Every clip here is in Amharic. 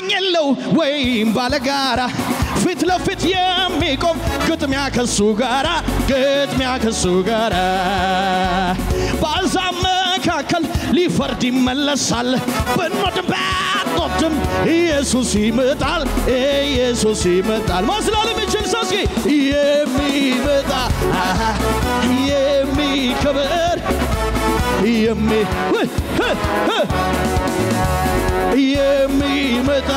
የለው ወይም ባለጋራ ፊት ለፊት የሚቆም ግጥሚያ ከሱ ጋራ ግጥሚያ ከሱ ጋራ በአሕዛብ መካከል ሊፈርድ ይመለሳል ብንወድም ባንወድም ኢየሱስ ይመጣል ኢየሱስ ይመጣል ማስላል የሚችል ሰው እስኪ የሚመጣ አሃ፣ የሚከብር የሚ ውይ፣ ህ፣ ህ፣ የሚመጣ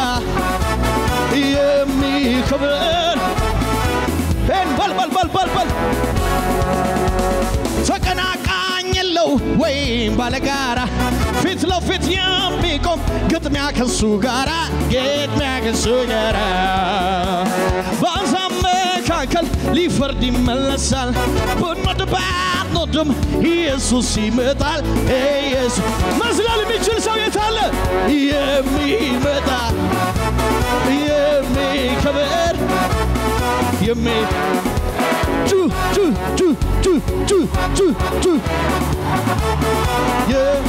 የሚከብር ሄን በል በል በል በል በል ተቀናቃኝ የለው ወይም ባለጋራ ፊት ለፊት የሚቆም ግጥሚያ ከሱ ጋራ ግጥሚያ ከሱ ጋራ በአሕዛብ መካከል ሊፈርድ ይመለሳል ብንወድ ባንወድም ኢየሱስ ይመጣል ኢየሱስ መዝለል የሚችል ሰው የታለ የሚመጣ የሚከብር የሚ ጩ ጩ ጩ ጩ ጩ ጩ ጩ የ-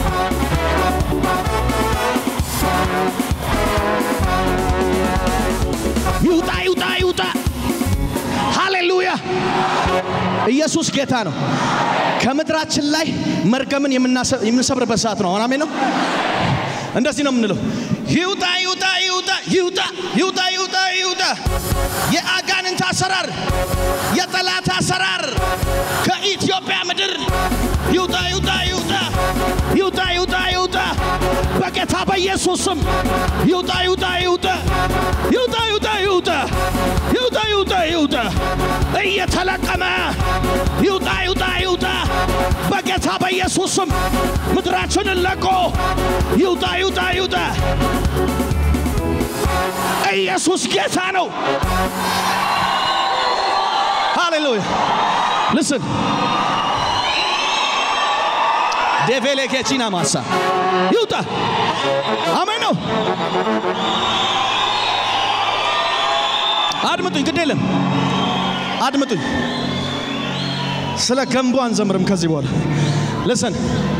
ይውጣ ይውጣ ይውጣ ሃሌሉያ ኢየሱስ ጌታ ነው ከምድራችን ላይ መርገምን የምናሰ- የምንሰብርበት ሰዓት ነው አሜን ነው እንደዚህ ነው የምንለው ይውጣ ይውጣ ይውጣ ይውጣ ይውጣ ይውጣ ይውጣ የአጋንንት አሰራር የጠላት አሰራር ከኢትዮጵያ ምድር ይውጣ ይውጣ ይውጣ ይውጣ ይውጣ ይውጣ በጌታ በኢየሱስ ስም ይውጣ ይውጣ ይውጣ ይውጣ ይውጣ ይውጣ ይውጣ ይውጣ ይውጣ እየተለቀመ ይውጣ ይውጣ ይውጣ በጌታ በኢየሱስ ስም ምድራችንን ለቆ ይውጣ ይውጣ ይውጣ ኢየሱስ ጌታ ነው ሃሌሉያ ልስን ዴቬሌ ኬቺና ማሳ ይውጣ አሜን ነው አድምጡኝ ግድ የለም አድምጡኝ ስለ ገንቦ አንዘምርም ከዚህ በኋላ ልስን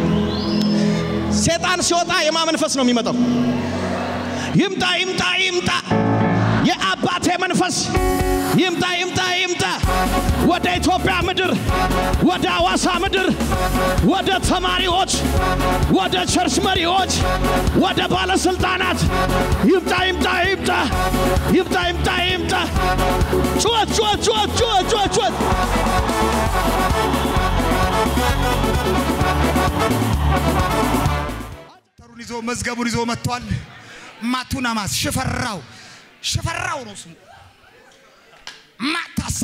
ሴጣን ሲወጣ የማ መንፈስ ነው የሚመጣው ይምጣ ይምጣ ይምጣ የአባቴ መንፈስ ይምጣ ይምጣ ይምጣ ወደ ኢትዮጵያ ምድር ወደ አዋሳ ምድር ወደ ተማሪዎች ወደ ቸርች መሪዎች ወደ ባለስልጣናት ይምጣ ይምጣ ይምጣ ይምጣ ይምጣ ይምጣ ጩኸት ጩኸት ጩኸት ጩኸት ጩኸት ጩኸት ተሩን ይዞ መዝገቡን ይዞ መጥቷል። ማቱናማስ ሽፈራው ሽፈራው ነው ስሙ። ማታሳ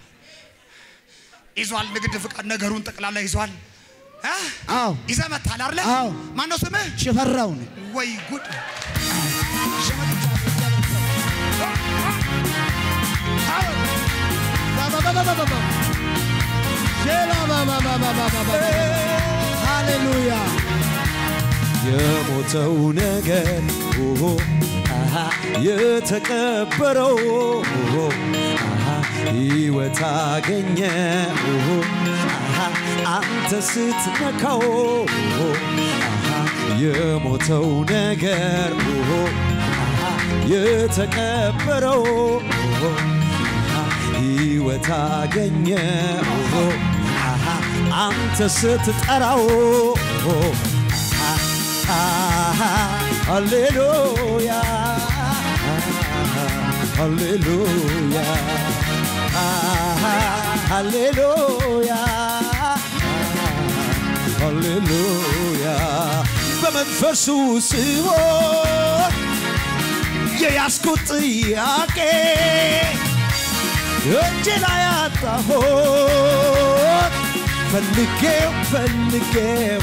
ይዟል። ንግድ ፍቃድ ነገሩን ጠቅላላ ይዟል። እ? አዎ ይዘህ መጥተሃል አይደለ? አዎ። ማነው ስምህ? ሽፈራው ነው። ወይ ጉድ! ሃሌሉያ የሞተው ነገር ኦሆ፣ አሃ፣ የተቀበረው ኦሆ፣ አሃ፣ ሕይወት አገኘ ኦሆ፣ አሃ፣ አንተ ስትነካው ኦሆ፣ አሃ፣ የሞተው ነገር ኦሆ፣ አሃ፣ የተቀበረው ኦሆ፣ አሃ፣ ሕይወት አገኘ ኦሆ፣ አሃ፣ አንተ ስትጠራው ኦሆ፣ ሃሌሉያ ሃሌሉያ ሃሌሉያ ሃሌሉያ በመንፈሱ ሲሆን የያዝኩት ጥያቄ እጅ ላይ አጣሁት ፈልጌው ፈልጌው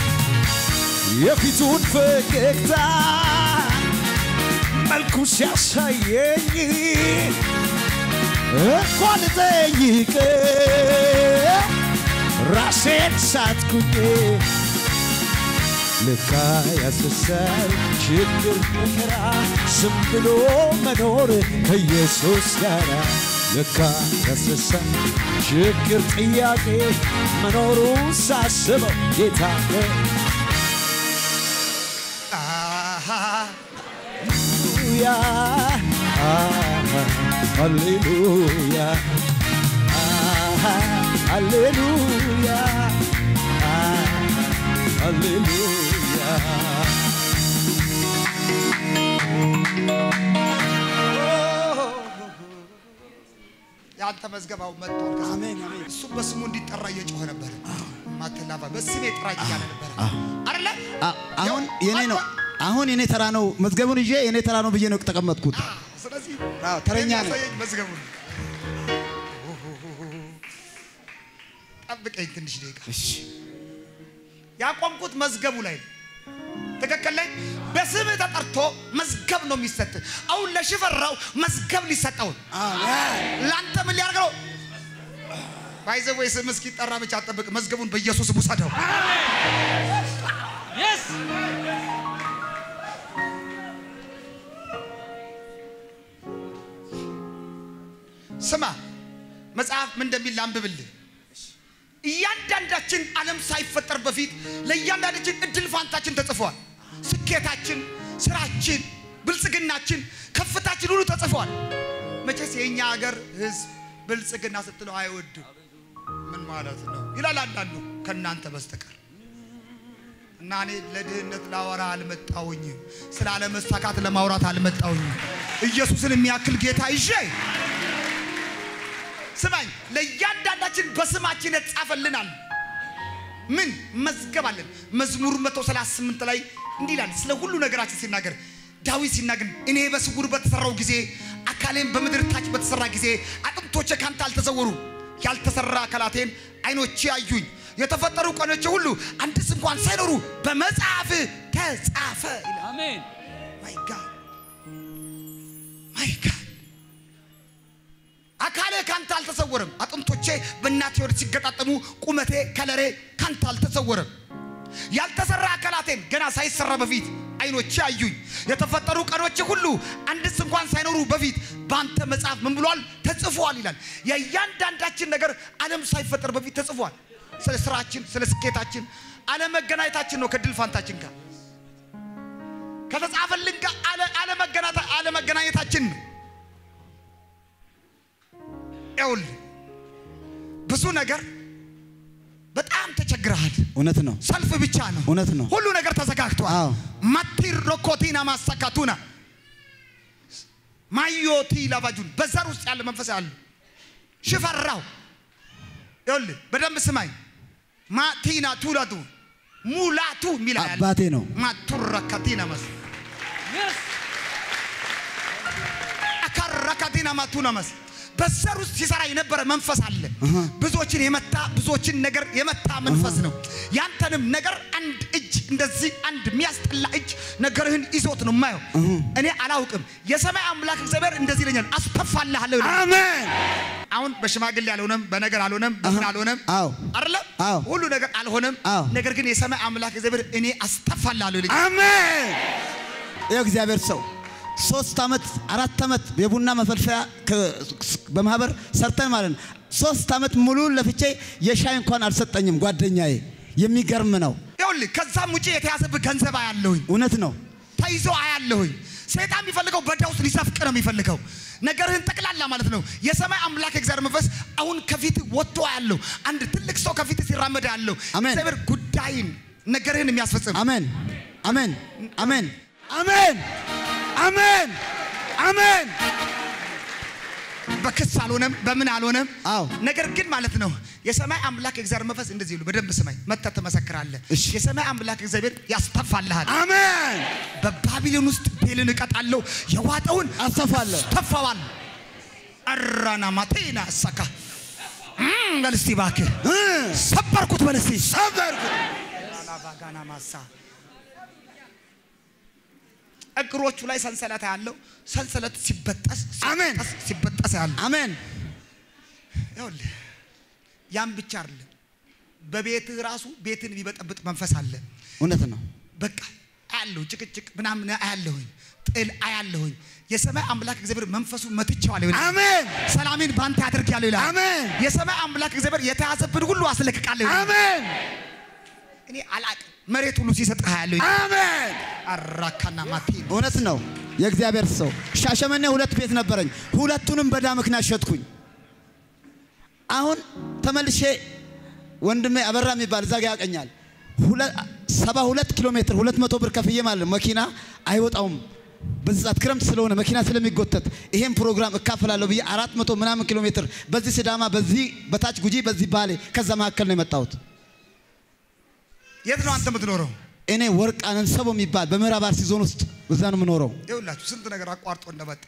የፊቱን ፈገግታ መልኩ ሲያሳየኝ እንኳን ጠይቅ ራሴን ሳትኩኝ ልካ ያስሳል ችግር መከራ ዝም ብሎ መኖር ከኢየሱስ ጋር ልካ ያስሳል ችግር ጥያቄ መኖሩ ሳስበው ጌታ ሃሌሉያ ሃሌሉያ ሃሌሉያ የአንተ መዝገባው መጥቷል። አሜን አሜን። እሱ በስሙ እንዲጠራ እየጮኸ ነበር። ማተላባ በስሜ ጥራኝ እያለ ነበር አይደለ? አሁን የኔ ነው። አሁን የኔ ተራ ነው። መዝገቡን ይዤ የኔ ተራ ነው ብዬ ነው ተቀመጥኩት። ስለዚህ አዎ፣ ተረኛ ነኝ። የሚያሳየኝ መዝገቡን ጠብቀኝ ትንሽ ደቂቃ። ያቆምኩት መዝገቡ ላይ ነው። ትክክል ላይ በስምህ ተጠርቶ መዝገብ ነው የሚሰጥ። አሁን ለሽፈራው መዝገብ ሊሰጠው ነው። ለአንተ ምን ሊያደርግ ነው? ባይዘ ወይ ስም እስኪጠራ ብቻ አጠብቅ። መዝገቡን በኢየሱስ ውሰደው። ስማ መጽሐፍ ምን እንደሚል ላንብብልህ። እያንዳንዳችን ዓለም ሳይፈጠር በፊት ለእያንዳንዳችን እድል ፋንታችን ተጽፏል። ስኬታችን፣ ስራችን፣ ብልጽግናችን፣ ከፍታችን ሁሉ ተጽፏል። መቼስ የእኛ ሀገር ህዝብ ብልጽግና ስትለው አይወድም። ምን ማለት ነው ይላል አንዳንዱ ከእናንተ በስተቀር እና እኔ ለድህነት ላወራ አልመጣውኝም። ስለ አለመሳካት ለማውራት አልመጣውኝም። ኢየሱስን የሚያክል ጌታ ይዤ ስማኝ፣ ለእያንዳንዳችን በስማችን የተጻፈልናል። ምን መዝገብ አለን? መዝሙር 138 ላይ እንዲህ ይላል ስለ ሁሉ ነገራችን ሲናገር ዳዊት ሲናገር እኔ በስውር በተሰራው ጊዜ አካሌም በምድር ታች በተሰራ ጊዜ አጥንቶቼ ካንተ አልተሰወሩ ያልተሰራ አካላቴን አይኖቼ አዩኝ። የተፈጠሩ ቀኖቼ ሁሉ አንድስ እንኳን ሳይኖሩ በመጽሐፍ ተጻፈ ይላል። አሜን። ማይ ጋድ ማይ ጋድ አካሌ ካንተ አልተሰወረም። አጥንቶቼ በእናቴ ወድ ሲገጣጠሙ ቁመቴ ከለሬ ካንተ አልተሰወረም። ያልተሰራ አካላቴን ገና ሳይሰራ በፊት አይኖቼ አዩኝ። የተፈጠሩ ቀኖቼ ሁሉ አንድስ እንኳን ሳይኖሩ በፊት በአንተ መጽሐፍ ምን ብሏል? ተጽፏል ይላል። የእያንዳንዳችን ነገር ዓለም ሳይፈጠር በፊት ተጽፏል። ስለ ስራችን፣ ስለ ስኬታችን አለመገናኘታችን ነው ከድል ፋንታችን ጋር ከተጻፈልን ጋር አለ- አለመገናኘታ- አለመገናኘታችን ነው። ይኸውልህ ብዙ ነገር በጣም ተቸግረሃል። እውነት ነው። ሰልፍ ብቻ ነው። እውነት ነው። ሁሉ ነገር ተዘጋግቷል። አዎ። ማቲር ሮኮቲና ማሳካቱና ማዮቲ ላባጁን በዘር ውስጥ ያለ መንፈስ ያለ ሽፈራው ይኸውልህ በደንብ ስማኝ። ማቲና ቱላቱ ሙላቱ የሚል ያለ አባቴ ነው። ማቱረካቲና መስ አካራካቲና ማቱና መስ በዘር ውስጥ ሲሰራ የነበረ መንፈስ አለ። ብዙዎችን የመታ ብዙዎችን ነገር የመታ መንፈስ ነው። ያንተንም ነገር አንድ እጅ እንደዚህ አንድ የሚያስጠላ እጅ ነገርህን ይዞት ነው የማየው። እኔ አላውቅም። የሰማይ አምላክ እግዚአብሔር እንደዚህ ይለኛል፣ አስተፋልሃለሁ ይለኛል። አሜን። አሁን በሽማግሌ አልሆነም፣ በነገር አልሆነም፣ በምን አልሆነም አዎ። አይደለም አዎ። ሁሉ ነገር አልሆነም። አዎ። ነገር ግን የሰማይ አምላክ እግዚአብሔር እኔ አስተፋልሃለሁ ይለኛል። አሜን። ይኸው እግዚአብሔር ሰው ሶስት ዓመት አራት ዓመት የቡና መፈልፈያ ከ- በማህበር ሰርተን ማለት ነው። ሶስት ዓመት ሙሉ ለፍቼ የሻይ እንኳን አልሰጠኝም ጓደኛዬ። የሚገርም ነው። ይኸውልህ ከዛም ውጪ የተያዘብህ ገንዘብ አያለሁኝ እውነት ነው። ተይዞ አያለሁኝ። ሰይጣን የሚፈልገው በዳ ውስጥ ሊሰፍቅ ነው የሚፈልገው ነገርህን ጠቅላላ ማለት ነው። የሰማይ አምላክ የእግዚአብሔር መንፈስ አሁን ከፊት ወጥቶ ያለው አንድ ትልቅ ሰው ከፊት ሲራመድ ያለው አሜን። እግዚአብሔር ጉዳይን ነገርህን የሚያስፈጽም አሜን፣ አሜን፣ አሜን፣ አሜን፣ አሜን፣ አሜን። በክስ አልሆነም፣ በምን አልሆነም። አዎ። ነገር ግን ማለት ነው የሰማይ አምላክ የእግዚአብሔር መንፈስ እንደዚህ ይሉ። በደንብ ስማኝ፣ መተህ ትመሰክራለህ። እሺ። የሰማይ አምላክ እግዚአብሔር ያስተፋልሃል። አሜን። በባቢሎን ውስጥ ቤልን እቀጣለሁ፣ የዋጠውን አስተፋለሁ። አስተፋዋል። አራና ማቴና አሳካ እም፣ በል እስቲ እባክህ እ፣ ሰበርኩት በል እስቲ ሰበርኩት። ባጋና ማሳ እግሮቹ ላይ ሰንሰለት ያለው ሰንሰለት ሲበጠስ አሜን። ሲበጠስ ሲበጠስ ያለው አሜን። ይኸውልህ ያን ብቻ አይደለም። በቤትህ ራሱ ቤትን የሚበጠብጥ መንፈስ አለ። እውነት ነው። በቃ አያለሁ፣ ጭቅጭቅ ምናምን አያለሁኝ፣ ጥል አያለሁኝ። የሰማይ አምላክ እግዚአብሔር መንፈሱን መትቼዋለሁ ይላል። አሜን። ሰላሜን በአንተ አድርጌያለሁ ይላል። አሜን። የሰማይ አምላክ እግዚአብሔር የተያዘብን ሁሉ አስለቅቃለሁ ይላል። አሜን። እኔ አላቅም መሬት ሁሉ ሲሰጥህ አያለሁ ይላል። አሜን። አራካና ማቴ እውነት ነው። የእግዚአብሔር ሰው ሻሸመኔ ሁለት ቤት ነበረኝ። ሁለቱንም በዕዳ ምክንያት ሸጥኩኝ። አሁን ተመልሼ ወንድሜ አበራ የሚባል እዛ ጋ ያቀኛል። ሰባ ሁለት ኪሎ ሜትር ሁለት መቶ ብር ከፍዬ ማለት ነው። መኪና አይወጣውም በዚህ ሰዓት ክረምት ስለሆነ መኪና ስለሚጎተት ይሄን ፕሮግራም እካፈላለሁ ብዬ አራት መቶ ምናምን ኪሎ ሜትር በዚህ ሲዳማ፣ በዚህ በታች ጉጂ፣ በዚህ ባሌ ከዛ መካከል ነው የመጣሁት። የት ነው አንተ የምትኖረው? እኔ ወርቅ አነንሰቦ የሚባል በምዕራብ አርሲ ዞን ውስጥ እዛ ነው የምኖረው። ይኸውላችሁ ስንት ነገር አቋርጦ እንደመጣ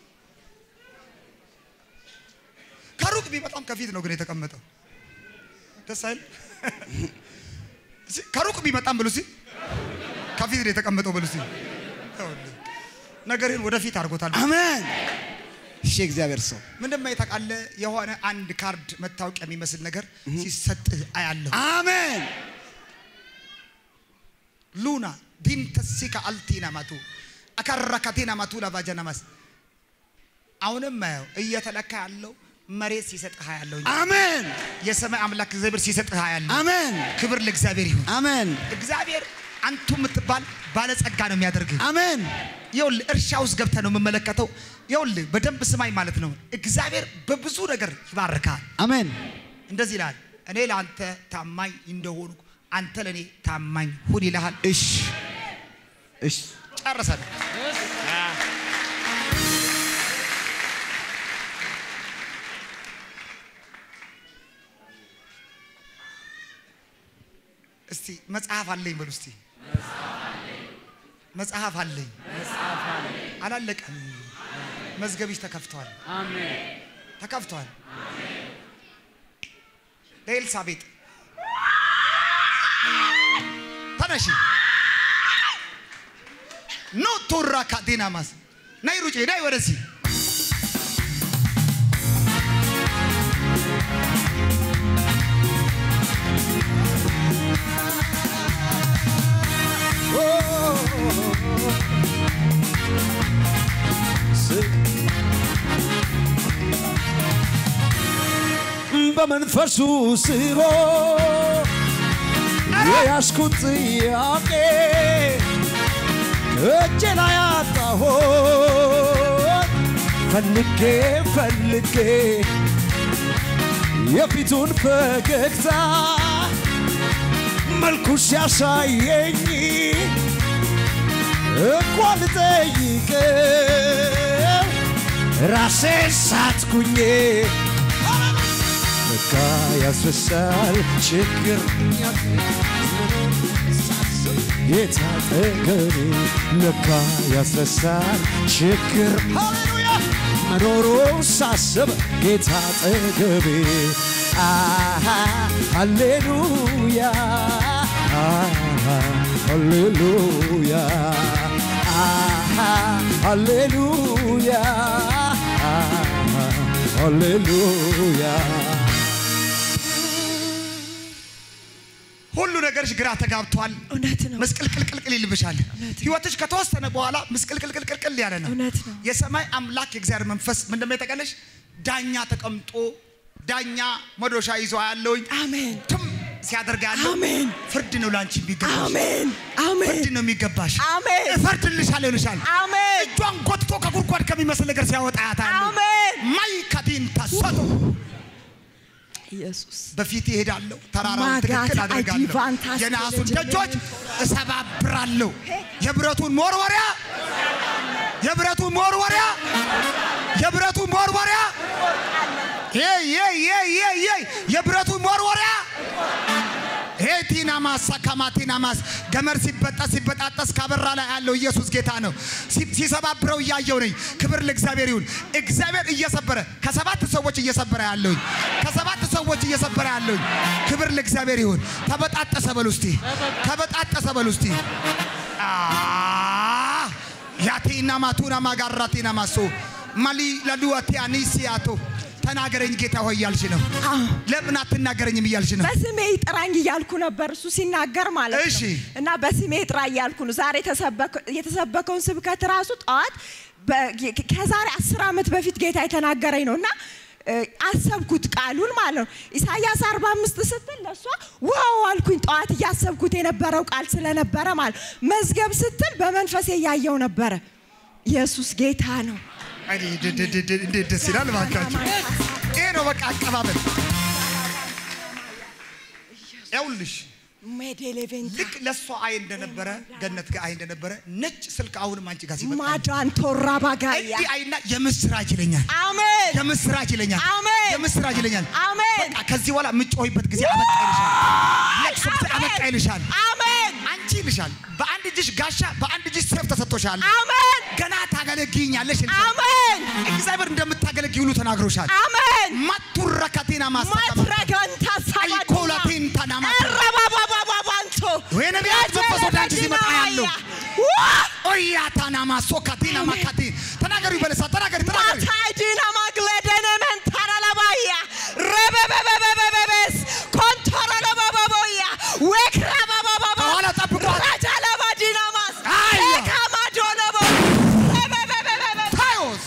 ከሩቅ ቢመጣም ከፊት ነው ግን የተቀመጠው። ደስ አይል? እስኪ ከሩቅ ቢመጣም ብሉ እስኪ ከፊት ነው የተቀመጠው ብሉ እስኪ። ይኸውልህ ነገርን ወደፊት አድርጎታል። አሜን። እሺ እግዚአብሔር ሰው ምንድን ነው ታውቃለህ? የሆነ አንድ ካርድ መታወቂያ የሚመስል ነገር ሲሰጥህ አያለሁ። አሜን። ሉና ዲንተሲካ አልቲና ማቱ አከረከቴና ማቱ ላቫጀናማስ አሁንም ማየው እየተለካ ያለው መሬት ሲሰጥህ ያለው አሜን። የሰማይ አምላክ እግዚአብሔር ሲሰጥህ ያለው አሜን። ክብር ለእግዚአብሔር ይሁን። አሜን። እግዚአብሔር አንቱ የምትባል ባለጸጋ ነው የሚያደርግህ። አሜን። ይኸውልህ እርሻ ውስጥ ገብተህ ነው የምመለከተው። ይኸውልህ በደንብ ስማኝ ማለት ነው። እግዚአብሔር በብዙ ነገር ይባርካል። አሜን። እንደዚህ ይልሃል፣ እኔ ለአንተ ታማኝ እንደሆኑ አንተ ለእኔ ታማኝ ሁን ይልሃል። እሺ እሺ ጨርሰን እስቲ መጽሐፍ አለኝ በሉ እስቲ መጽሐፍ አለኝ አላለቀም መዝገብሽ ተከፍቷል ተከፍቷል ለኤልሳቤጥ ተነሺ ኖ ቶራ ካቴናማስ ናይ ሩጬ ናይ ወደዚህ በመንፈሱ ስሮ የያዝኩት ጥያቄ እጄ ላይ አጣሁት ፈልጌ ፈልጌ የፊቱን ፈገግታ መልኩ ሲያሳየኝ እኮ ልጠይቀው ራሴ ሳትኩኝ ለካ ያስረሳል ችግር የታጠገኔ ለካ ያስረሳል ችግር ሃሌሉያ መኖሩ ሳስብ ጌታ ጠገቤ አሃ ሃሌሉያ አሃ ሃሌሉያ አሃ ሃሌሉያ አሃ ሃሌሉያ ሁሉ ነገርሽ ግራ ተጋብቷል። እውነት ነው። ምስቅልቅልቅልቅል ይልብሻል። ህይወትሽ ከተወሰነ በኋላ ምስቅልቅልቅልቅል ያለ ነው። እውነት ነው። የሰማይ አምላክ የእግዚአብሔር መንፈስ ምን እንደሚጠቀለሽ ዳኛ ተቀምጦ ዳኛ መዶሻ ይዞ ያለውኝ አሜን ትም ሲያደርግ ያለው አሜን ፍርድ ነው ለአንቺ የሚገባሽ። አሜን አሜን ፍርድ ነው የሚገባሽ። አሜን እፈርድልሻለሁ ይልሻል። አሜን እጇን ጎትቶ ከጉድጓድ ከሚመስል ነገር ሲያወጣ ያታለሁ። አሜን ማይ ከዲን ተሰጡ ኢየሱስ በፊት ይሄዳለሁ፣ ተራራውን ማጋት ትክክል አደርጋለሁ፣ አጂቫንታስ የነሐሱን ተለጀ- ደጆች እሰባብራለሁ፣ የብረቱን መወርወሪያ የብረቱን መወርወሪያ የብረቱን መወርወሪያ ይ ይ ይ ይ የብረቱን መወርወሪያ ሄ ቲናማስ ሰካማ ቲናማስ ገመድ ሲበጠስ ሲበጣጠስ ካበራ ላይ ያለው ኢየሱስ ጌታ ነው። ሲ- ሲሰባብረው እያየው ነኝ። ክብር ለእግዚአብሔር ይሁን። እግዚአብሔር እየሰበረ ከሰባት ሰዎች እየሰበረ ያለውኝ ከሰባት ሰዎች እየሰበረ ያለውኝ ክብር ለእግዚአብሔር ይሁን። ተበጣጠሰ በሉ እስቲ፣ ተበጣጠሰ በሉ እስቲ። አ ያቴና ማቱና ማጋራቴና ማሶ ማሊ ለዱዋቴ አኒሲያቶ ተናገረኝ ጌታ ሆይ እያልሽ ነው። አዎ። ለምን አትናገረኝም እያልሽ ነው። በስሜ ጥራኝ እያልኩ ነበር እሱ ሲናገር ማለት እሺ። ነው። እና በስሜ ጥራ እያልኩ ነው። ዛሬ የተሰበከ- የተሰበከውን ስብከት ራሱ ጠዋት በ- ከዛሬ አስር ዓመት በፊት ጌታ የተናገረኝ ነው እና እ፣ አሰብኩት ቃሉን ማለት ነው። ኢሳያስ 45 ስትል ለእሷ ዋው አልኩኝ። ጠዋት እያሰብኩት የነበረው ቃል ስለነበረ ማለት ነው። መዝገብ ስትል በመንፈሴ እያየው ነበረ ኢየሱስ ጌታ ነው። አይ ድ- ድ- ድ- ድ- እንዴት ደስ ይላል እባካችሁ። ይሄ ነው በቃ አቀባበል። ያውልሽ ሜዴሌቬንታ ልክ ለእሷ አይ እንደነበረ ገነት ጋር አይ እንደነበረ ነጭ ስልክ አሁንም አንቺ ጋር ሲመጣ ማዳን ቶራ ባጋያ እንዲህ አይና የምስራች ይለኛል አሜን የምስራች ይለኛል አሜን። የምስራች ይለኛል። አሜን በቃ ከዚህ በኋላ የምጮህበት ጊዜ አበቃ ይልሻል። ለቅሶ ጊዜ አበቃ ይልሻል። አሜን አንቺ ይልሻል። በአንድ እጅሽ ጋሻ በአንድ እጅሽ ሰይፍ ተሰጥቶሻል። አሜን ገና ታገለግኛለሽ ይልሻል። አሜን እግዚአብሔር እንደምታገለግይ ሁሉ ተናግሮሻል። አሜን ማቱረከቴና ማስተቀማ ማትረገንታ አይኮላቴን ታናማ ረባባባባባንቶ የነቢያት መንፈስ ወደ አንቺ ሲመጣ ያለው ኦያታናማ ሶካቴና ማካቴ ተናገሪ በለሳ ተናገሪ ተናገሪ ማታይዲና ማግለደነ መንታራላባያ ረበበበበበበስ ኮንቶራላባባቦያ ወክራባባባባ ከኋላ ጠብቋት። ራጃላባዲናማስ አያ። ካማዶለቦ ረበበበበበ ታዮስ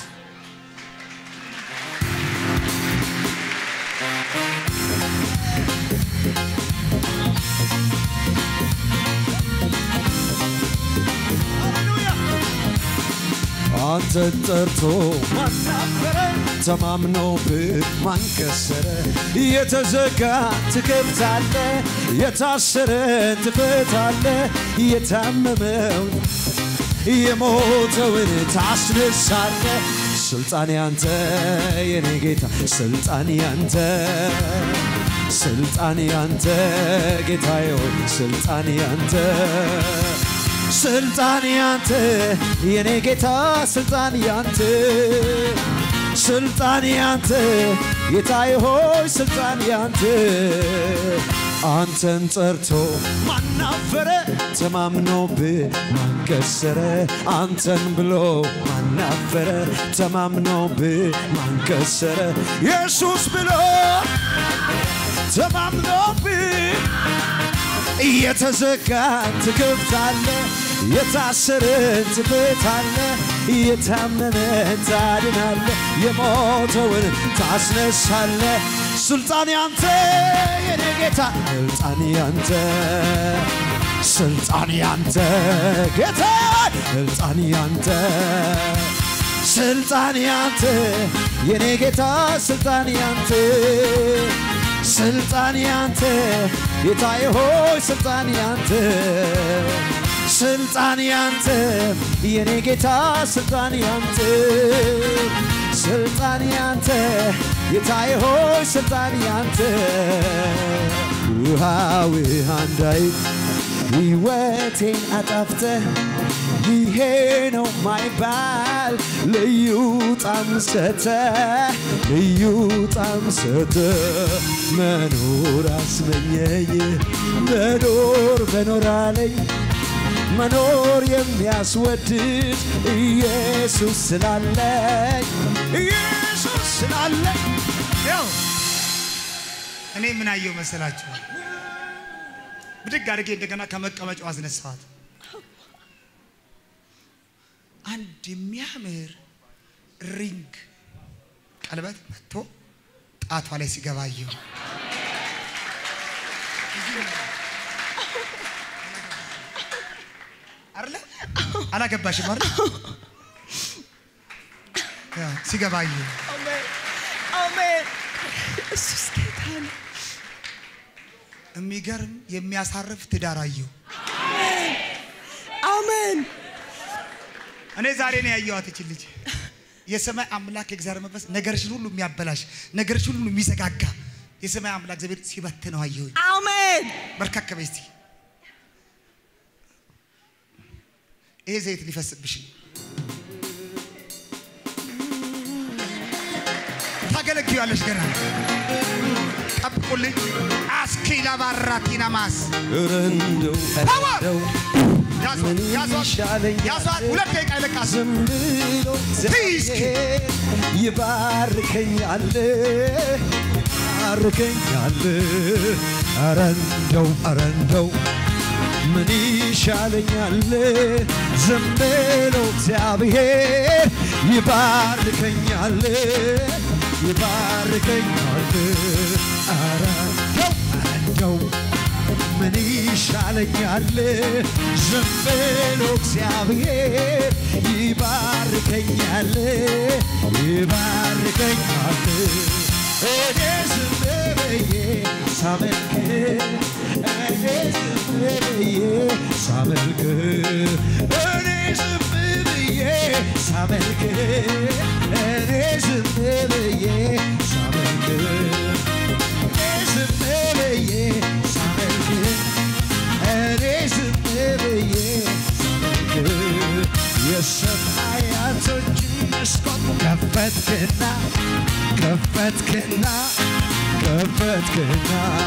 አንተን ጠርቶ ማናፈረ ተማምኖብህ ማንከሰረ የተዘጋ ትከፍታለ የታሰረን ትፈታለ የታመመው የሞተውን ታስነሳለ ስልጣን ያንተ የኔ ጌታ ስልጣን ያንተ ስልጣን ያንተ ጌታዬ ሆይ ስልጣን ያንተ ስልጣን ያንተ የኔ ጌታ ስልጣን ያንተ ስልጣን ያንተ ጌታዬ ሆይ ስልጣን ያንተ አንተን ጠርቶ ማናፈረ ተማምኖብህ ማንከሰረ አንተን ብሎ ማናፈረ ተማምኖብህ ማንከሰረ ኢየሱስ ብሎ ተማምኖብህ እየተዘጋን ትከፍታለ የታሰረን ትፈታለ የታመመን ታድናለ የሞተውን ታስነሳለ ስልጣን ያንተ የኔ ጌታ ስልጣን ያንተ ስልጣን ያንተ ጌታ ስልጣን ያንተ ስልጣን ያንተ የኔ ጌታ ስልጣን ያንተ ስልጣን ያንተ ጌታዬ ሆይ ስልጣን ያንተ ስልጣን ያንተ የኔ ጌታ ስልጣን ያንተ ስልጣን ያንተ ጌታዬ ሆይ ስልጣን ያንተ ውሃ ውሃ እንዳይ ሕይወቴን አጣፍተህ ይሄ ነው ማይባል ልዩ ጣም ሰተ ልዩ ጣም ሰተ መኖር አስመኘኝ መኖር መኖር አለኝ መኖር የሚያስወድድ ኢየሱስ ስላለኝ ኢየሱስ ስላለኝ ያው እኔ ምን አየው መሰላችሁ? ብድግ አድርጌ እንደገና ከመቀመጫው አስነሳኋት። አንድ የሚያምር ሪንግ ቀለበት መጥቶ ጣቷ ላይ ሲገባ አየሁ። አይደለ አላገባሽም አይደል? ያው ሲገባ አየሁ። አሜን አሜን ኢየሱስ ጌታ ነው። የሚገርም የሚያሳርፍ ትዳር አየሁ። አሜን እኔ ዛሬ ነው ያየኋት እቺ ልጅ። የሰማይ አምላክ የእግዚአብሔር መንፈስ ነገርሽን ሁሉ የሚያበላሽ ነገርሽን ሁሉ የሚዘጋጋ የሰማይ አምላክ እግዚአብሔር ሲበትነው አየሁኝ። አሜን በርከክ በይ እስቲ። ይሄ ዘይት ሊፈስብሽ ነው። ታገለግያለሽ ገና ጠብቁልኝ። አስኪላ ባራቲና ማስ ረንደው ረንደው ያዟት ምን ያዟት ይሻለኛል? ያዟት። ሁለት ደቂቃ ይለቃል። ዝም ብሎ እግዚአብሔር ይባርከኛል ይባርከኛል ኧረ እንደው ኧረ እንደው ምን ይሻለኛል ዝም ብሎ እግዚአብሔር ይባርከኛል ይባርከኛል ኧረ እንደው ኧረ እንደው ምን ይሻለኛል? ዝም ብሎ እግዚአብሔር ይባርከኛል ይባርከኛል። እኔ ዝም ብዬ ሳመልክ እኔ ዝም ብዬ ሳመልክ እኔ ዝም ብዬ ሳመልክ እኔ ዝም ብዬ ሳመልክ እኔ ዝም ብዬ ሳመልክ እኔ ዝም ብዬ ሳመልክ የሰማያቶችን መስኮት ከፈትክና ከፈትክና ከፈትክና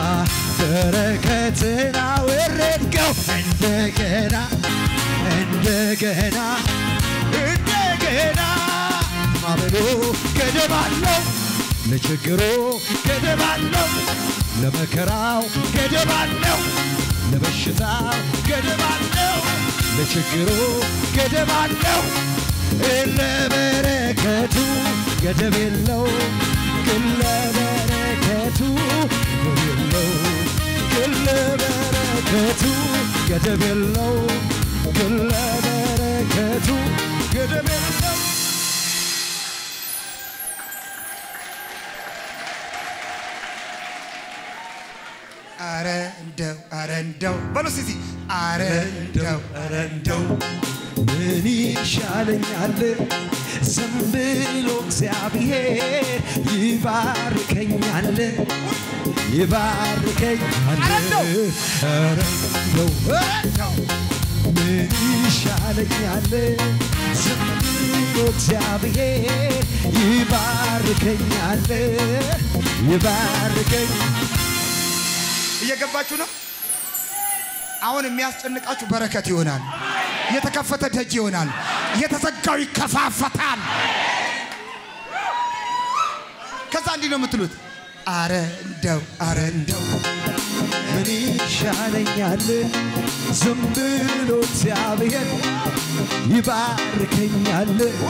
በረከትን አወረድከው እንደገና እንደገና እንደገና ማበሉ ገደብ አለው ለችግሩ ገደብ አለው ለመከራው ገደብ አለው ለበሽታው ገደብ አለው ለችግሩ ገደብ አለው ለበረከቱ ገደብ የለው ግን ለበረከቱ ገደብ የለው ግን ለበረከቱ ገደብ የለው ግን ለበረከቱ ገደብ የለው አረ እንደው አረ እንደው በሉ እስቲ አረ እንደው ኧረ እንደው ምን ይሻለኛል? ዝም ብሎ እግዚአብሔር ይባርከኛል ይባርከኛል። ኧረ እንደው! ኧረ እንደው ኧረ እንደው ምን ይሻለኛል? ዝም ብሎ እግዚአብሔር ይባርከኛል ይባርከኛል። እየገባችሁ ነው? አሁን የሚያስጨንቃችሁ በረከት ይሆናል። የተከፈተ ደጅ ይሆናል። የተዘጋው ይከፋፈታል። ከዛ እንዲህ ነው የምትሉት፣ አረ እንደው አረ እንደው ምን ይሻለኛል? ዝም ብሎ እግዚአብሔር ይባርከኛል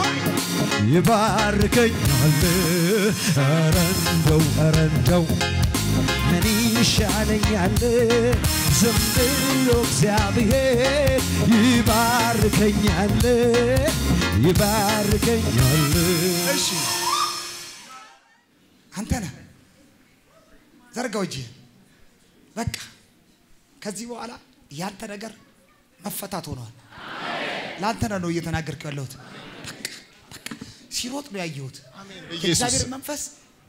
ይባርከኛል። ኧረ እንደው ኧረ እንደው ምን ይሻለኛል? ዝም ብሎ እግዚአብሔር ይባርከኛል ይባርከኛል። እሺ አንተ ነህ ዘርጋው እጅ በቃ ከዚህ በኋላ ያንተ ነገር መፈታት ሆኗል። ለአንተ ነው እየተናገርኩ ያለሁት። በቃ በቃ ሲሮጥ ነው ያየሁት። በኢየሱስ የእግዚአብሔር መንፈስ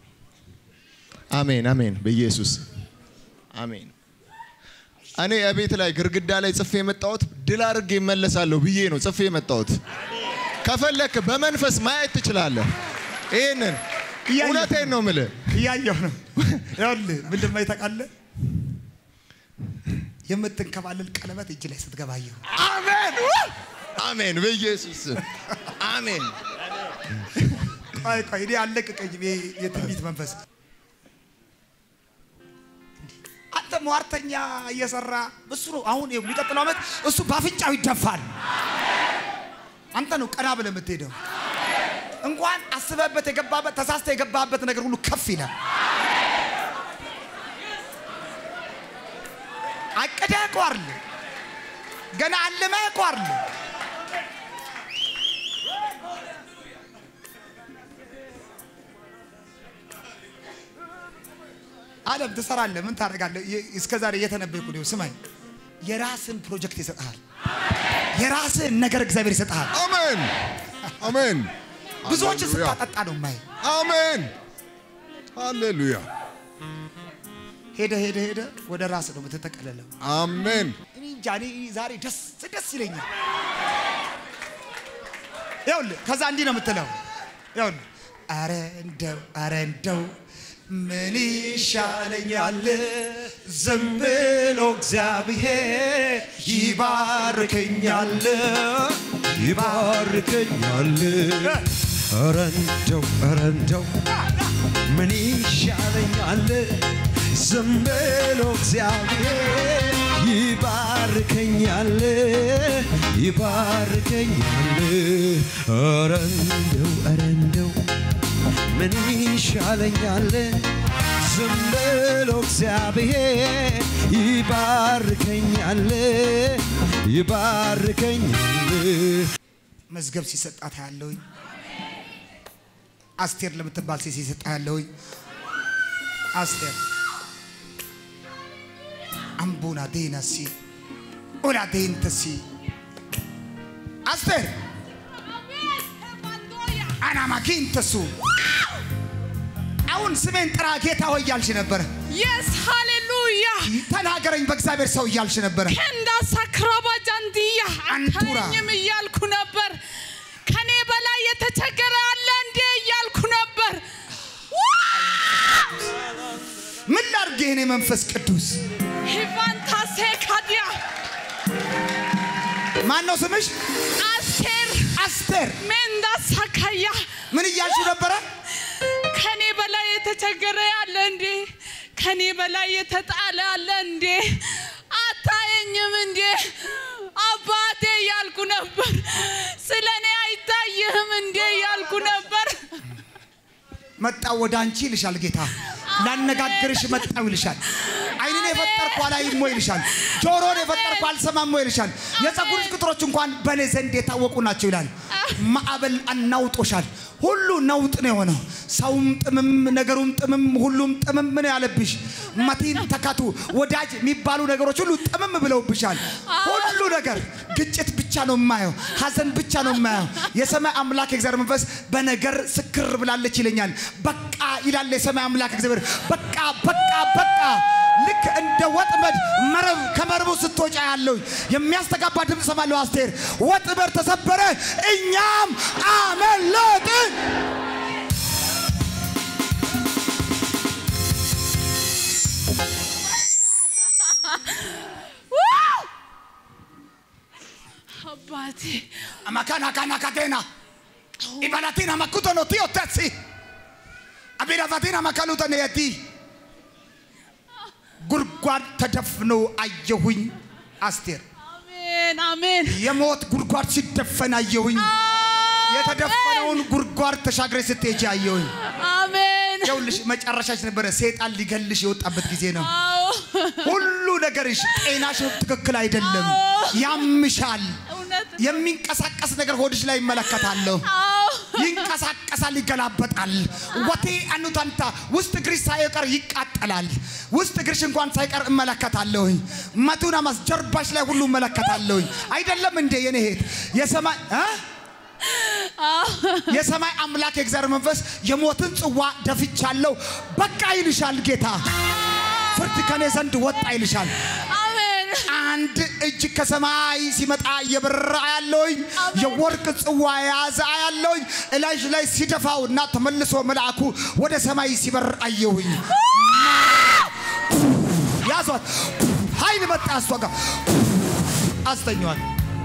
አሜን አሜን። በኢየሱስ አሜን። እኔ እቤት ላይ ግርግዳ ላይ ጽፌ የመጣሁት ድል አድርጌ እመለሳለሁ ብዬ ነው ጽፌ የመጣሁት። ከፈለክ በመንፈስ ማየት ትችላለህ። ይህንን እያየሁ እውነቴን ነው የምልህ። እያየሁ ነው። ይኸውልህ ምንድን ነው ታውቃለህ? የምትንከባለል ቀለበት እጅ ላይ ስትገባ አየሁ። አሜን አሜን። በኢየሱስ ስም አሜን። ቆይ ቆይ እኔ አልለቀቀኝም። ይሄ የትንቢት መንፈስ አንተ ሟርተኛ እየሰራ እሱ ነው አሁን ይኸው የሚቀጥለው ዓመት እሱ በአፍንጫው ይደፋል። አንተ ነው ቀና ብለህ የምትሄደው። እንኳን አስበህበት የገባበት ተሳስተ የገባበት ነገር ሁሉ ከፍ ይላል። አቅደህ እኮ አይደል ገና አልመህ እኮ አይደል አለም ትሰራለህ፣ ምን ታደርጋለህ? እስከ ዛሬ እየተነበይኩ ነው። ስማኝ፣ የራስን ፕሮጀክት ይሰጥሃል። የራስን ነገር እግዚአብሔር ይሰጥሃል። አሜን አሜን ብዙዎችን ሃሌሉያ። ስታጠጣ ነው ማይ አሜን ሃሌሉያ ሄደ ሄደ ሄደ ወደ ራስ ነው የምትጠቀለለው። አሜን እኔ እንጃ እኔ ዛሬ ደስ ደስ ይለኛል። ይኸውልህ ከዛ እንዲህ ነው የምትለው። ይኸውልህ አረ እንደው አረ እንደው ምን ይሻለኛል ዝም ብሎ እግዚአብሔር ይባርከኛል ይባርከኛል። ኧረ እንደው ኧረ እንደው ምን ይሻለኛል? ዝም ብሎ እግዚአብሔር ይባርከኛል ይባርከኛል። ኧረ እንደው ኧረ እንደው ምን ይሻለኛል? ዝም ብሎ እግዚአብሔር ይባርከኛል ይባርከኛል። መዝገብ ሲሰጣት ያለውኝ አስቴር ለምትባል ሴት ሲሰጣ ያለውኝ አስቴር አምቡና ዴናሲ ኡና ዴንተሲ አስቴር አናማኪንተሱ አሁን ስሜን ጥራ ጌታ ሆይ እያልሽ ነበረ። የስ ሃሌሉያ ተናገረኝ በእግዚአብሔር ሰው እያልሽ ነበረ። ከንዳ ሳክራባ ጃንዲያ አንቱራ። አታየኝም እያልኩ ነበር። ከኔ በላይ የተቸገረ አለ እንዴ እያልኩ ነበር። ምን ላድርግ ይህን መንፈስ ቅዱስ ሂቫንታሴ ካዲያ ማን ነው ስምሽ? አስቴር አስቴር ሜንዳ ሳካያ ምን እያልሽ ነበረ? ከኔ በላይ የተቸገረ አለ እንዴ? ከኔ በላይ የተጣለ አለ እንዴ? አታየኝም እንዴ? አባቴ እያልኩ ነበር። ስለ እኔ አይታይህም እንዴ እያልኩ ነበር። መጣው ወደ አንቺ ይልሻል ጌታ። ላነጋግርሽ መጣው ይልሻል። ዓይንን የፈጠርኩ አላይም ወይ ይልሻል። ጆሮን የፈጠርኩ አልሰማም ወይ ይልሻል። የፀጉርሽ ቅጥሮች እንኳን በእኔ ዘንድ የታወቁ ናቸው ይላል። ማዕበል አናውጦሻል። ሁሉ ነውጥ ነው የሆነው። ሰውም ጥምም፣ ነገሩም ጥምም፣ ሁሉም ጥምም ነው ያለብሽ። መቲን ተካቱ ወዳጅ የሚባሉ ነገሮች ሁሉ ጥምም ብለውብሻል። ሁሉ ነገር ግጭት ብቻ ነው የማየው፣ ሀዘን ብቻ ነው የማየው። የሰማይ አምላክ የእግዚአብሔር መንፈስ በነገር ስክር ብላለች ይለኛል። በቃ ይላል የሰማይ አምላክ እግዚአብሔር። በቃ በቃ በቃ ልክ እንደ ወጥመድ መረብ ከመረቡ ስትወጫ ያለው የሚያስተጋባ ድምፅ ሰማለሁ። አስቴር ወጥመድ ተሰበረ፣ እኛም አመለጥን። አባቴ አማካና ካና ካቴና ኢባላቲና ማኩቶ ነው ቲዮ ተሲ አቢራፋቲና ማካሉተ ነየቲ ጉድጓድ ተደፍኖ አየሁኝ። አስቴር አሜን አሜን የሞት ጉድጓድ ሲደፈን አየሁኝ። የተደፈነውን ጉድጓድ ተሻግረ ስትሄጂ አየሁኝ። አሜን ይኸውልሽ መጨረሻሽ ነበረ። ሰይጣን ሊገልሽ የወጣበት ጊዜ ነው። አዎ ሁሉ ነገርሽ፣ ጤናሽ ትክክል አይደለም። ያምሻል። እውነት የሚንቀሳቀስ ነገር ሆድሽ ላይ ይመለከታለሁ። አዎ ይንቀሳቀሳል፣ ይገላበጣል። ወቴ አኑታንታ ውስጥ እግርሽ ሳይቀር ይቃጠላል። ውስጥ እግርሽ እንኳን ሳይቀር እመለከታለሁኝ። መቱና ማስ ጀርባሽ ላይ ሁሉ እመለከታለሁኝ። አይደለም እንዴ የኔ እህት የሰማይ እ? የሰማይ አምላክ የእግዚአብሔር መንፈስ የሞትን ጽዋ ደፍቻለሁ፣ በቃ ይልሻል ጌታ። ፍርድ ከኔ ዘንድ ወጣ ይልሻል። አሜን አንድ እጅ ከሰማይ ሲመጣ እየበረረ ያለውኝ የወርቅ ጽዋ የያዘ ያለውኝ እላይሽ ላይ ሲደፋው እና ተመልሶ መልአኩ ወደ ሰማይ ሲበር አየሁኝ። ያዟት፣ ኃይል መጣ እሷ ጋር አስተኛዋል።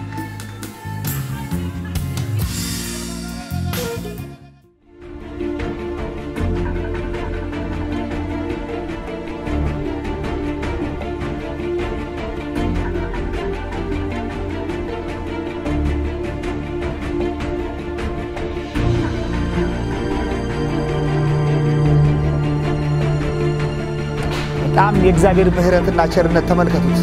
በጣም የእግዚአብሔር ምሕረትና ቸርነት ተመልከቱት።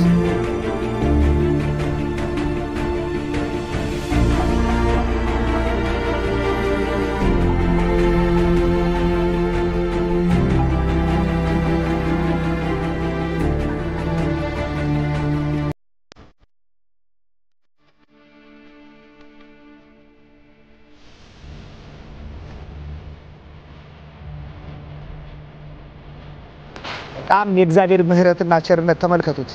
በጣም የእግዚአብሔር ምሕረትና ቸርነት ተመልከቱት።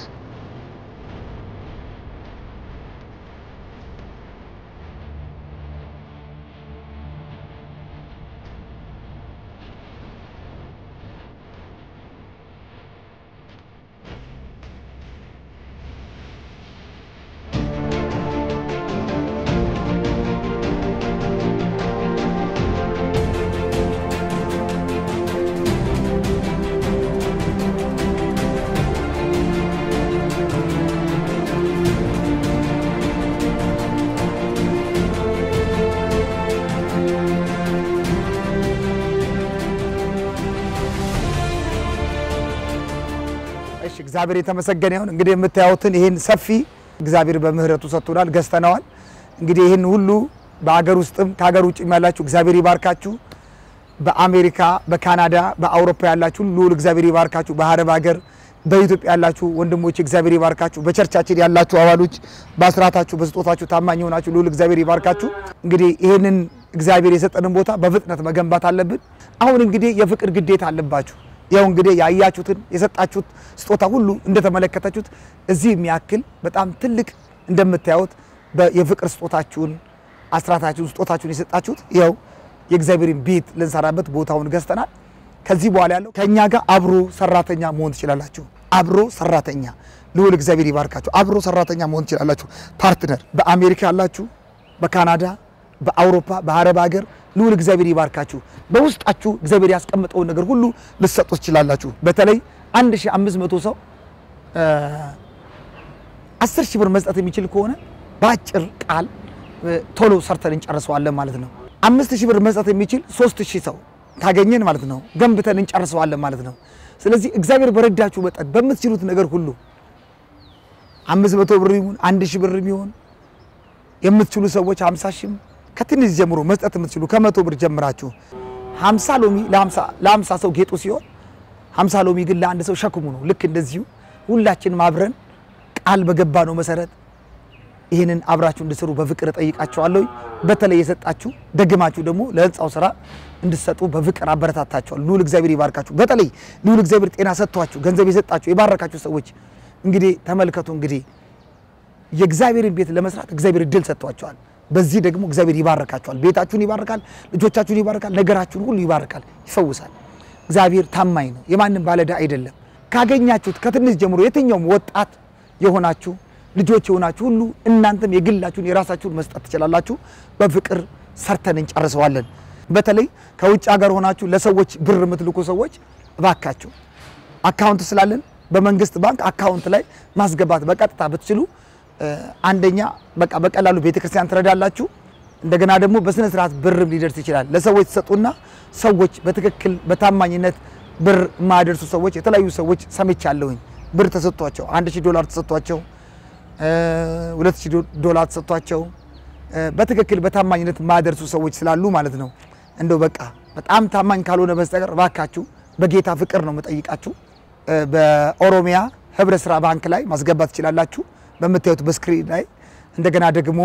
እግዚአብሔር የተመሰገነ ይሁን። እንግዲህ የምታዩትን ይህን ሰፊ እግዚአብሔር በምህረቱ ሰጥቶናል፣ ገዝተነዋል። እንግዲህ ይህን ሁሉ በአገር ውስጥም ከሀገር ውጭም ያላችሁ እግዚአብሔር ይባርካችሁ። በአሜሪካ፣ በካናዳ፣ በአውሮፓ ያላችሁ ልዑል እግዚአብሔር ይባርካችሁ። በአረብ ሀገር በኢትዮጵያ ያላችሁ ወንድሞች እግዚአብሔር ይባርካችሁ። በቸርቻችን ያላችሁ አባሎች በአስራታችሁ በስጦታችሁ ታማኝ የሆናችሁ ልዑል እግዚአብሔር ይባርካችሁ። እንግዲህ ይህንን እግዚአብሔር የሰጠንን ቦታ በፍጥነት መገንባት አለብን። አሁን እንግዲህ የፍቅር ግዴታ አለባችሁ። ያው እንግዲህ ያያችሁትን የሰጣችሁት ስጦታ ሁሉ እንደተመለከታችሁት እዚህ የሚያክል በጣም ትልቅ እንደምታዩት በ- የፍቅር ስጦታችሁን አስራታችሁን ስጦታችሁን የሰጣችሁት ያው የእግዚአብሔርን ቤት ልንሰራበት ቦታውን ገዝተናል። ከዚህ በኋላ ያለው ከእኛ ጋር አብሮ ሰራተኛ መሆን ትችላላችሁ። አብሮ ሰራተኛ ልዑል እግዚአብሔር ይባርካችሁ። አብሮ ሰራተኛ መሆን ትችላላችሁ። ፓርትነር በአሜሪካ ያላችሁ፣ በካናዳ፣ በአውሮፓ፣ በአረብ ሀገር ልዑል እግዚአብሔር ይባርካችሁ። በውስጣችሁ እግዚአብሔር ያስቀመጠውን ነገር ሁሉ ልትሰጡ ትችላላችሁ። በተለይ 1500 ሰው አስር ሺህ ብር መስጠት የሚችል ከሆነ በአጭር ቃል እ፣ ቶሎ ሰርተን እንጨርሰዋለን ማለት ነው። አምስት ሺህ ብር መስጠት የሚችል ሶስት ሺህ ሰው ካገኘን ማለት ነው ገንብተን እንጨርሰዋለን ማለት ነው። ስለዚህ እግዚአብሔር በረዳችሁ መጠን በምትችሉት ነገር ሁሉ አምስት መቶ ብር ይሁን አንድ ሺህ ብር ይሁን የምትችሉ ሰዎች ሀምሳ ሺህም ከትንሽ ጀምሮ መስጠት የምትችሉ ከመቶ ብር ጀምራችሁ ሀምሳ ሎሚ ለሀምሳ ሰው ጌጡ ሲሆን ሀምሳ ሎሚ ግን ለአንድ ሰው ሸክሙ ነው። ልክ እንደዚሁ ሁላችንም አብረን ቃል በገባ ነው መሰረት ይህንን አብራችሁ እንድሰሩ በፍቅር እጠይቃችኋለሁ። በተለይ የሰጣችሁ ደግማችሁ ደግሞ ለህንፃው ስራ እንድትሰጡ በፍቅር አበረታታችኋል። ልዑል እግዚአብሔር ይባርካችሁ። በተለይ ልዑል እግዚአብሔር ጤና ሰጥቷችሁ ገንዘብ የሰጣችሁ የባረካችሁ ሰዎች እንግዲህ ተመልከቱ እንግዲህ የእግዚአብሔርን ቤት ለመስራት እግዚአብሔር እድል ሰጥቷቸዋል። በዚህ ደግሞ እግዚአብሔር ይባርካቸዋል። ቤታችሁን ይባርካል፣ ልጆቻችሁን ይባርካል፣ ነገራችሁን ሁሉ ይባርካል፣ ይፈውሳል። እግዚአብሔር ታማኝ ነው፣ የማንም ባለዕዳ አይደለም። ካገኛችሁት ከትንሽ ጀምሮ የትኛውም ወጣት የሆናችሁ ልጆች የሆናችሁ ሁሉ እናንተም የግላችሁን የራሳችሁን መስጠት ትችላላችሁ። በፍቅር ሰርተን እንጨርሰዋለን። በተለይ ከውጭ ሀገር ሆናችሁ ለሰዎች ብር የምትልኩ ሰዎች እባካችሁ አካውንት ስላለን በመንግስት ባንክ አካውንት ላይ ማስገባት በቀጥታ ብትችሉ እ፣ አንደኛ በቃ በቀላሉ ቤተክርስቲያን ትረዳላችሁ። እንደገና ደግሞ በስነ ስርዓት ብርም ሊደርስ ይችላል። ለሰዎች ትሰጡና ሰዎች በትክክል በታማኝነት ብር የማያደርሱ ሰዎች የተለያዩ ሰዎች ሰምቻለሁኝ። ብር ተሰጥቷቸው አንድ ሺህ ዶላር ተሰጥቷቸው እ፣ ሁለት ሺህ ዶ- ዶላር ተሰጥቷቸው እ፣ በትክክል በታማኝነት የማያደርሱ ሰዎች ስላሉ ማለት ነው። እንደው በቃ በጣም ታማኝ ካልሆነ በስተቀር እባካችሁ በጌታ ፍቅር ነው የምጠይቃችሁ። እ፣ በኦሮሚያ ህብረ ስራ ባንክ ላይ ማስገባት ትችላላችሁ በምታዩት በስክሪን ላይ እንደገና ደግሞ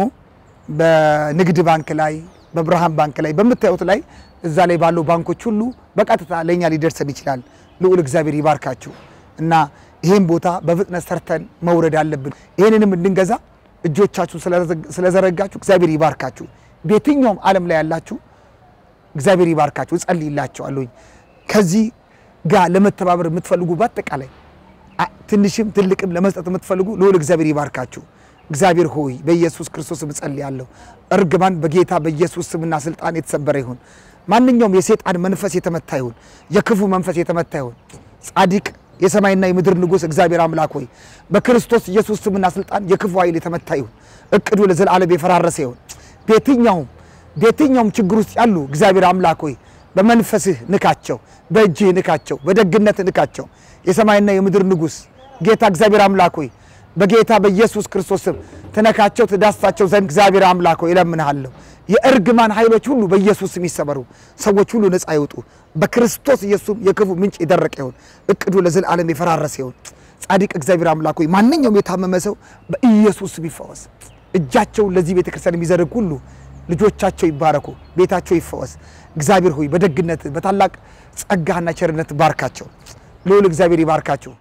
በንግድ ባንክ ላይ በብርሃን ባንክ ላይ በምታዩት ላይ እዛ ላይ ባለው ባንኮች ሁሉ በቀጥታ ለእኛ ሊደርሰን ይችላል። ልዑል እግዚአብሔር ይባርካችሁ እና ይህን ቦታ በፍጥነት ሰርተን መውረድ አለብን። ይህንንም እንድንገዛ እጆቻችሁን ስለዘረጋችሁ እግዚአብሔር ይባርካችሁ። በየትኛውም ዓለም ላይ ያላችሁ እግዚአብሔር ይባርካችሁ። እጸልይላችኋለሁኝ ከዚህ ጋር ለመተባበር የምትፈልጉ በአጠቃላይ አ- ትንሽም ትልቅም ለመስጠት የምትፈልጉ ልዑል እግዚአብሔር ይባርካችሁ። እግዚአብሔር ሆይ በኢየሱስ ክርስቶስም እጸልያለሁ። እርግማን በጌታ በኢየሱስ ስምና ስልጣን የተሰበረ ይሁን። ማንኛውም የሰይጣን መንፈስ የተመታ ይሁን። የክፉ መንፈስ የተመታ ይሁን። ጻድቅ የሰማይና የምድር ንጉሥ እግዚአብሔር አምላክ ሆይ በክርስቶስ ኢየሱስ ስምና ስልጣን የክፉ ኃይል የተመታ ይሁን። እቅዱ ለዘላለም የፈራረሰ ይሁን። በየትኛውም በየትኛውም ችግር ውስጥ ያሉ እግዚአብሔር አምላክ ሆይ በመንፈስህ ንካቸው፣ በእጅህ ንካቸው፣ በደግነትህ ንካቸው። የሰማይና የምድር ንጉሥ ጌታ እግዚአብሔር አምላክ ሆይ በጌታ በኢየሱስ ክርስቶስ ስም ትነካቸው፣ ትዳስሳቸው ዘንድ እግዚአብሔር አምላክ ሆይ እለምንሃለሁ። የእርግማን ኃይሎች ሁሉ በኢየሱስ ስም ይሰበሩ፣ ሰዎች ሁሉ ነፃ ይውጡ። በክርስቶስ ኢየሱስም የክፉ ምንጭ የደረቀ ይሁን፣ እቅዱ ለዘላለም የፈራረሰ ይሁን። ጻድቅ እግዚአብሔር አምላክ ሆይ ማንኛውም የታመመ ሰው በኢየሱስ ስም ይፈወስ። እጃቸውን ለዚህ ቤተ ክርስቲያን የሚዘረግ ሁሉ ልጆቻቸው ይባረኩ፣ ቤታቸው ይፈወስ። እግዚአብሔር ሆይ በደግነት በታላቅ ጸጋና ቸርነት ባርካቸው። ልዑል እግዚአብሔር ይባርካችሁ።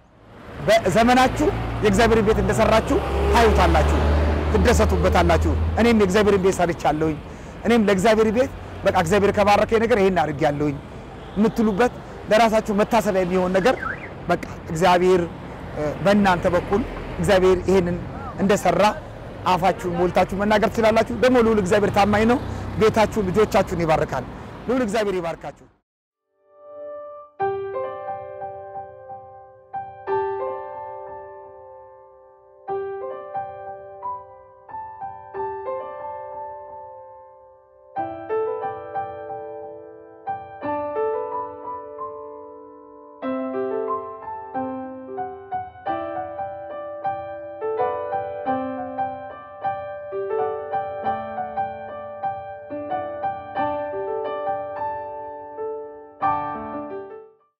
በዘመናችሁ የእግዚአብሔርን ቤት እንደሰራችሁ ታዩታላችሁ፣ ትደሰቱበታላችሁ። እኔም የእግዚአብሔርን ቤት ሰርቻለሁኝ፣ እኔም ለእግዚአብሔር ቤት በቃ እግዚአብሔር ከባረከኝ ነገር ይሄን አድርጌያለሁኝ የምትሉበት ለራሳችሁ መታሰቢያ የሚሆን ነገር በቃ እግዚአብሔር እ፣ በእናንተ በኩል እግዚአብሔር ይሄንን እንደሰራ አፋችሁን ሞልታችሁ መናገር ትችላላችሁ። ደግሞ ልዑል እግዚአብሔር ታማኝ ነው። ቤታችሁን፣ ልጆቻችሁን ይባርካል። ልዑል እግዚአብሔር ይባርካችሁ።